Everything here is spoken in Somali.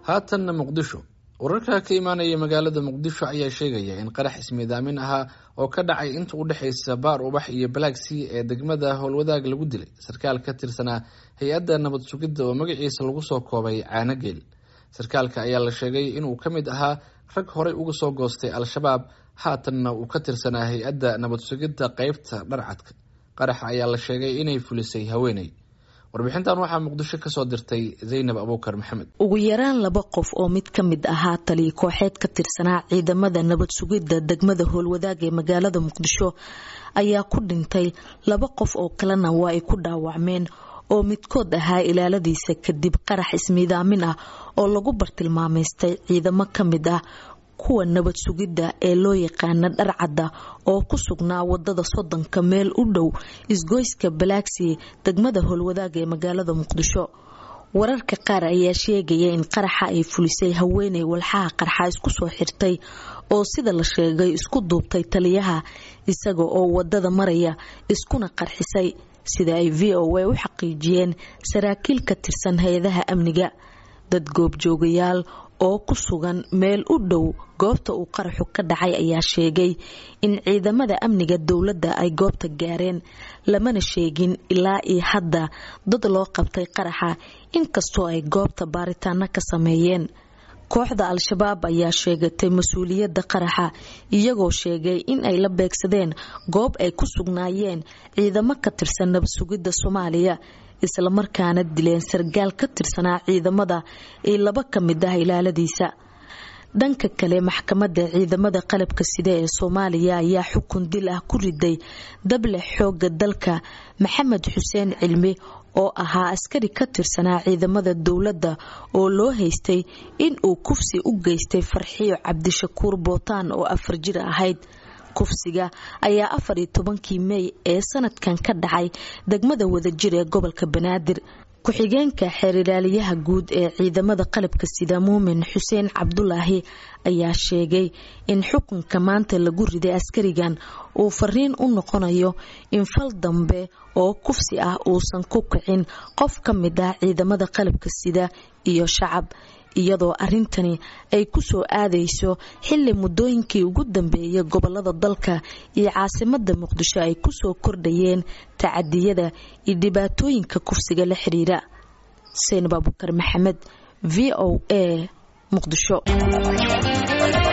haatanna muqdisho wararka ka imaanaya magaalada muqdisho ayaa sheegaya in qarax ismiidaamin ahaa oo ka dhacay inta u dhexaysa baar ubax iyo balaagsii ee degmada howlwadaag lagu dilay sarkaal ka tirsanaa hay-adda nabad sugidda oo magaciisa lagu soo koobay caanogeel sarkaalka ayaa la sheegay inuu ka mid ahaa rag horey uga soo goostay al-shabaab haatanna uu ka tirsanaa hay-adda nabad sugidda qeybta dharcadka qaraxa ayaa la sheegay inay fulisay haweeney warbixintan waxaa muqdisho kasoo dirtay zaynab abuukar maxamed ugu yaraan laba qof oo mid ka mid ahaa taliya kooxeed ka tirsanaa ciidamada nabad sugidda degmada howlwadaag ee magaalada muqdisho ayaa ku dhintay laba qof oo kalena waa ay ku dhaawacmeen oo midkood ahaa ilaaladiisa kadib qarax ismiidaamin ah oo lagu bartilmaameystay ciidamo ka mid ah kuwa nabad sugidda ee loo yaqaana dharcadda oo ku sugnaa wadada soddonka meel u dhow isgoyska balaaksi degmada howlwadaag ee magaalada muqdisho wararka qaar ayaa sheegaya in qaraxa ay fulisay haweeney walxaha qarxa isku soo xirtay oo sida la sheegay isku duubtay taliyaha isaga oo wadada maraya iskuna qarxisay sida ay v o a u xaqiijiyeen saraakiil ka tirsan hay-adaha amniga dad goobjoogayaal oo ku sugan meel u dhow goobta uu qaraxu ka dhacay ayaa sheegay in ciidamada amniga dowladda ay goobta gaareen lamana sheegin ilaa iyo hadda dad loo qabtay qaraxa inkastoo ay goobta baaritaano ka sameeyeen kooxda al-shabaab ayaa sheegatay mas-uuliyadda qaraxa iyagoo sheegay in ay la beegsadeen goob ay ku sugnaayeen ciidamo ka tirsan nabad sugidda soomaaliya islamarkaana dileen sargaal ka tirsanaa ciidamada iyo laba ka mid ah ilaaladiisa dhanka kale maxkamadda ciidamada qalabka sida ee soomaaliya ayaa xukun dil ah ku riday dable xooga dalka maxamed xuseen cilmi oo ahaa askari ka tirsanaa ciidamada dowladda oo loo haystay in uu kufsi u geystay farxiyo cabdishakuur bootaan oo afar jir ahayd kufsiga ayaa afar iyo tobankii mey ee sanadkan ka dhacay degmada wadajir ee gobolka banaadir ku-xigeenka xeerilaaliyaha guud ee ciidamada qalabka sida muumin xuseen cabdulaahi ayaa sheegay in xukunka maanta lagu riday askarigan uu fariin u noqonayo in fal dambe oo kufsi ah uusan ku kicin qof ka mid ah ciidamada qalabka sida iyo shacab iyadoo arintani ay ku soo aadayso xili muddooyinkii ugu dambeeyay gobolada dalka iyo caasimada muqdisho ay kusoo kordhayeen tacadiyada iyo dhibaatooyinka kufsiga la xiriira seynab abukar maxamed v o a muqdisho